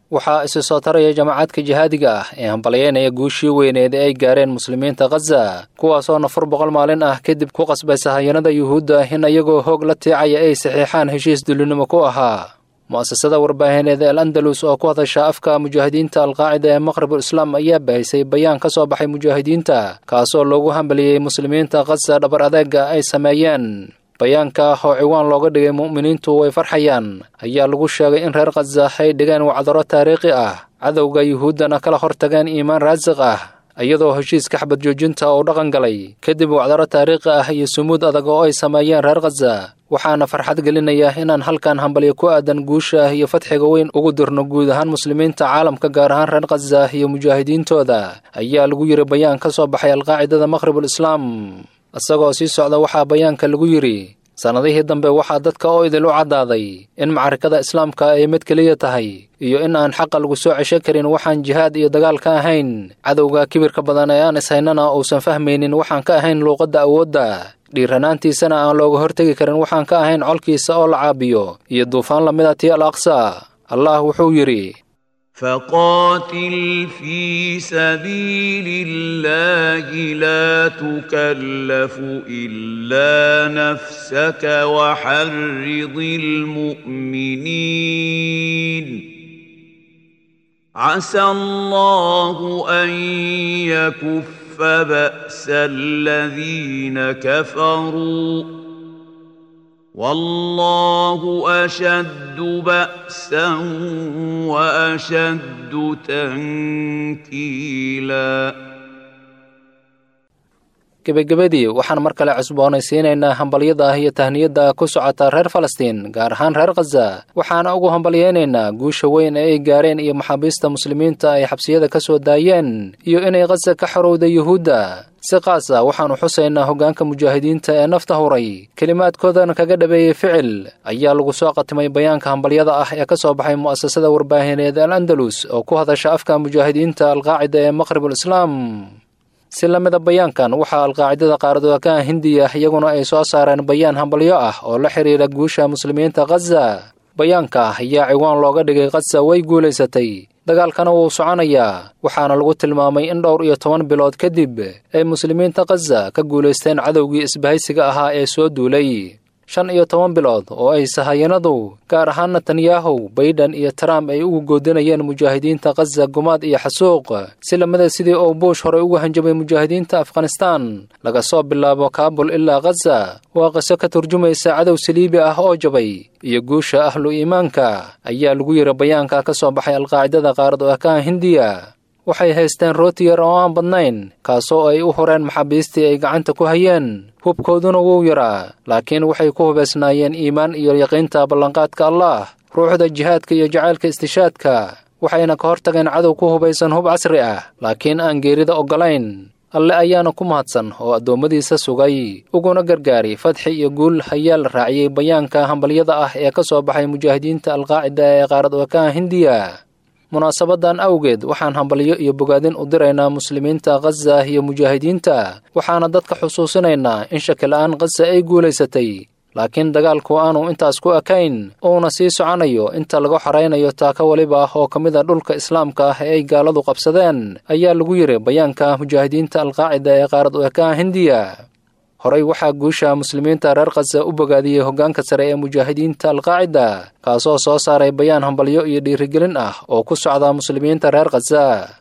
waxaa isi soo taraya jamacaadka jihaadiga ah ee hambalyeynaya guushii weyneed ee ay gaareen muslimiinta khaza kuwaasoo nafar boqol maalin ah kadib ku qasbay sahayanada yuhuudda in iyagoo hoog la tiicaya ay saxiixaan heshiis dullinimo ku ahaa mu'asasada warbaahineed el andalus oo ku hadasha afka mujaahidiinta alqaacida ee maqribul islaam ayaa bahisay bayaan ka soo baxay mujaahidiinta kaasoo loogu hambaliyey muslimiinta khaza dhabar adeega ay sameeyeen bayaanka oo ciwaan looga dhigay mu'miniintu way farxayaan ayaa lagu sheegay in reer khaza ay dhigeen wacdaro taariikhi ah cadowga yuhuuddana kala hortageen iimaan raasiq ah iyadoo heshiiska xabad joojinta uu dhaqan galay kadib wacdaro taariikhi ah iyo sumuud adag oo ay sameeyeen reer khaza waxaana farxad gelinaya inaan halkan hambalyo ku aadan guusha iyo fadxiga weyn ugu dirno guud ahaan muslimiinta caalamka gaar ahaan reer khaza iyo mujaahidiintooda ayaa lagu yidhi bayaan ka soo baxay alqaacidada maqhribul islaam isagoo sii socda waxaa bayaanka lagu yidhi sannadihii dambe waxaa dadka oo idil u caddaaday in macarikada islaamka ay mid keliya tahay iyo in aan xaqa lagu soo cesho karin waxaan jihaad iyo dagaal ka ahayn cadowga kibirka badan ee aan ishaynana uusan fahmaynin waxaan ka ahayn luuqadda awoodda dhiiranaantiisana aan looga hortegi karin waxaan ka ahayn colkiisa oo la caabiyo iyo duufaan lamida tii al aqsa allah wuxuu yidhi فقاتل في سبيل الله لا تكلف الا نفسك وحرض المؤمنين عسى الله ان يكف باس الذين كفروا والله أشد بأسا وأشد تنكيلا gebagabadii waxaan mar kale cusboonaysiinaynaa hambalyada iyo tahniyadda ku socota reer falastiin gaar ahaan reer khaza waxaana ugu hambalyeynaynaa guusha weyn ee ay gaareen iyo maxaabiista muslimiinta ay xabsiyada ka soo daayeen iyo inay khaza ka xorowda yuhuudda si qaas ah waxaannu xusaynaa hoggaanka mujaahidiinta ee nafta huray kelimaadkoodana kaga dhabeeyey ficil ayaa lagu soo qatimay bayaanka hambalyada ah ee ka soo baxay mu'asasada warbaahineed al andalus oo ku hadasha afka mujaahidiinta alqaacida ee maqhribul islaam si la mida bayaankan waxaa alqaacidada qaaradoakaha hindiya iyaguna ay soo saareen bayaan hambalyo ah oo la xidhiira guusha muslimiinta khaza bayaanka ayaa ciwaan looga dhigay khaza way guulaysatay dagaalkana wuu soconayaa waxaana lagu tilmaamay in dhowr iyo toban bilood kadib ay muslimiinta khaza ka guulaysteen cadowgii isbahaysiga ahaa ee soo duulay shan iyo toban bilood oo ay sahayanadu gaar ahaan netanyahu baydhan iyo trump ay ugu goodinayeen mujaahidiinta khaza gumaad iyo xasuuq si lamida sidii uu buush horey ugu hanjabay mujaahidiinta afghanistaan laga soo bilaabo kaabul ilaa khaza waa qiso ka turjumaysa cadow saliibi ah oo jabay iyo guusha ahlu iimaanka ayaa lagu yidhi bayaanka ka soo baxay alqaacidada qaarad oo akaha hindiya waxay haysteen rooti yar oo aan badnayn kaasoo ay u horeen maxaabiistii ay gacanta ku hayeen hubkooduna wuu yaraa laakiin waxay ku hubaysnaayeen iimaan iyo yaqiinta ballanqaadka allah ruuxda jihaadka iyo jacaylka istishaadka waxayna ka hortageen cadow ku hubaysan hub casri ah laakiin aan geerida oggolayn alle ayaana ku mahadsan oo addoommadiisa sugay uguna gargaari fadxi iyo guul ayaa la raaciyey bayaanka hambalyada ah ee ka soo baxay mujaahidiinta alqaacida ee qaarad wakaha hindiya munaasabadan awgeed waxaan hambalyo iyo bogaadin u diraynaa muslimiinta khaza iyo mujaahidiinta waxaana dadka xusuusinaynaa in shakila-aan khaza ay guulaysatay laakiin dagaalku aanu intaas ku ekayn uuna sii soconayo inta laga xoraynayo taaka weliba ah oo ka mid a dhulka islaamka ah ee ay gaaladu qabsadeen ayaa lagu yidhi bayaanka mujaahidiinta alqaacida ee qaarad u ekaha hindiya horey waxaa guusha muslimiinta reer khaza u bogaadiyey hoggaanka sare ee mujaahidiinta alqaacida kaasoo soo saaray bayaan hambalyo iyo dhiirigelin ah oo ku socda muslimiinta reer khaza